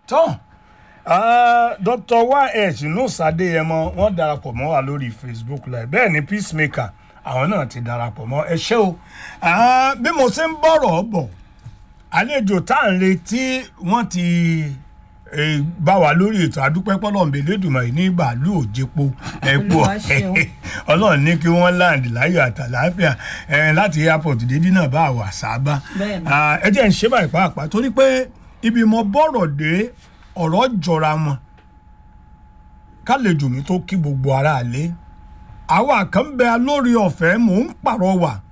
tán dr ys nusa adéyẹmọ wọn darapọ̀ mọ́ wa lórí facebook live bẹ́ẹ̀ ni peacemaker àwọn náà ti darapọ̀ mọ́ ẹ ṣé o Ah, bí mo ṣe ń bọ̀rọ̀ bọ̀ àlejò tá à ń retí wọ́n ti eh, bá wa lórí ètò àdúpẹ́ pọ́lọ́m̀bẹ lẹ́dùnmọ̀ ní bàálù òjèpo ẹ̀pọ̀ Olúwa ṣeun. ọlọ́run ní kí wọ́n láǹdì láyọ̀ àtàláfíà eh, láti airport débi náà bá wà sábà Bẹ́ẹ̀ni. Ah, ẹ jẹ́ ń ṣe báyìí pàápàá torí pé ibi mo bọ̀rọ̀ dé ọ̀rọ̀ jọra wọn kálejò mi tó kí gbogbo ara lé àwa kan bẹ lórí ọ̀fẹ́ mò ń pàrọwà